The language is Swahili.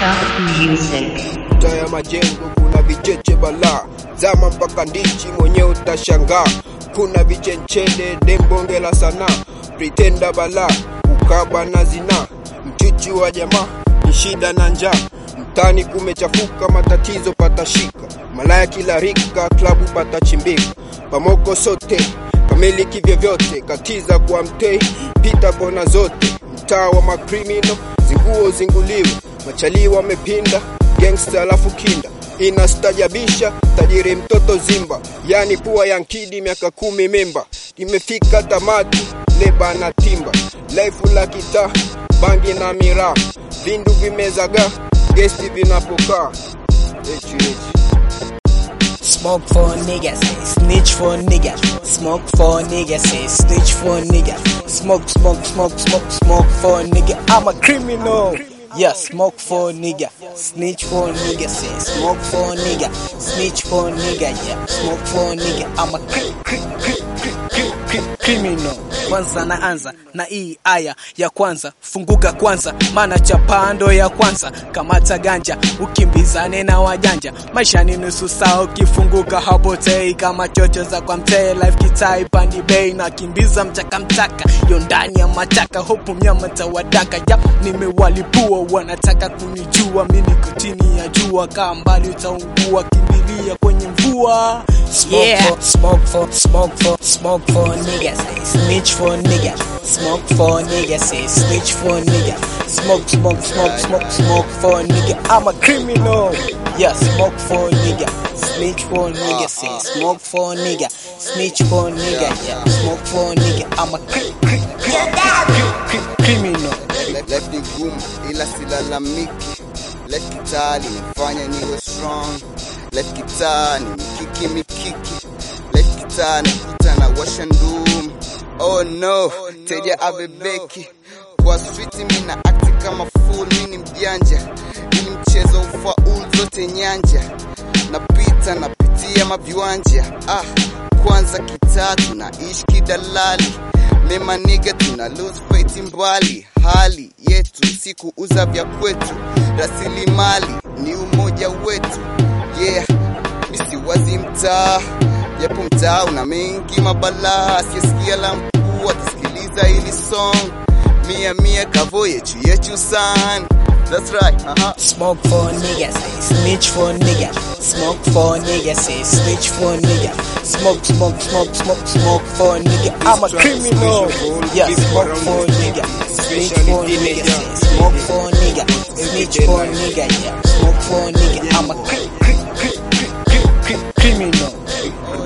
Top Music. Mtaa ya majengo kuna vicheche balaa, zama mpaka ndichi mwenyewe utashangaa. Kuna vichenchele dembonge la sanaa, pretenda balaa, ukaba na zinaa, mchichi wa jamaa ni shida na njaa. Mtani kumechafuka, matatizo patashika, malaya kila rika, klabu patachimbika, pamoko sote kamili kivyovyote, katiza kwa mtei, pita kona zote, mtaa wa makrimino, zinguo zinguliwe, machalii wamepinda gangsta alafu kinda inastajabisha tajiri mtoto zimba yani pua ya nkidi miaka kumi mimba imefika tamati leba na timba laifu la kitaa bangi na miraa vindu vimezaga gesti vinapokaa Echi, echi. Smoke for a nigga, say snitch for a nigga. Smoke for a nigga, say snitch for a nigga. Smoke, smoke, smoke, smoke, smoke for a nigga. I'm a criminal. Yeah, smoke for a nigga, snitch for a nigga, say smoke for a nigga, snitch for a nigga, yeah, smoke for a nigga. I'm a cri cri cri cri cri cri criminal. Kwanza naanza na hii aya ya kwanza, funguka kwanza, maana chapando ya kwanza, kamata ganja, ukimbizane na wajanja, maisha ni nusu saa, ukifunguka hapotei kama chocho za kwa mtee, life kitai pandi bei na kimbiza mchaka mchaka, yo ndani ya mataka, hopu mnyama tawadaka, yap nimewalipua, wanataka kunijua, mi niko chini ya jua, kaa mbali utaungua, kimbilia kwenye mvua. Smoke Yeah. for, smoke for, smoke for, smoke for a nigga, say snitch for a nigga, smoke for a nigga, say snitch for a nigga, smoke, smoke, smoke, smoke, smoke for a nigga. I'm a criminal. Yeah, smoke for a nigga, snitch for a nigga, say smoke for a nigga, snitch for a nigga, yeah, smoke for a nigga. I'm a cri cri cri cri cri criminal. Life ni gumu ila silalamiki. Life kitaa linifanya niwe strong. Life kitaa ni mikiki mikiki. Life kitaa nakuta na washa ndum. Oh no, teja abebeki. Kwa street mi na akti kama fool, mi ni mjanja. Ili mchezo ufaulu zote nyanja. Napita napitia maviwanja. Ah, kwanza kitaa tunaishi kidalali mema niga tuna lose fight mbali hali yetu si kuuza vya kwetu rasilimali ni umoja wetu yeah misiwazi mtaa japo mtaa una mengi mabalaa asiyesikia la mkuu atasikiliza hili song mia mia kavo yechu yechu san that's right uh-huh. Smoke for a nigga, say snitch for a nigga. Smoke for a nigga, say snitch for a nigga. Smoke, smoke, smoke, smoke, smoke for a nigga. I'm a criminal. Yeah, smoke for a nigga, snitch for a nigga, say smoke for a nigga, snitch for a nigga. Yeah, smoke for a nigga. I'm a cri cri cri cri cri cri criminal. Oh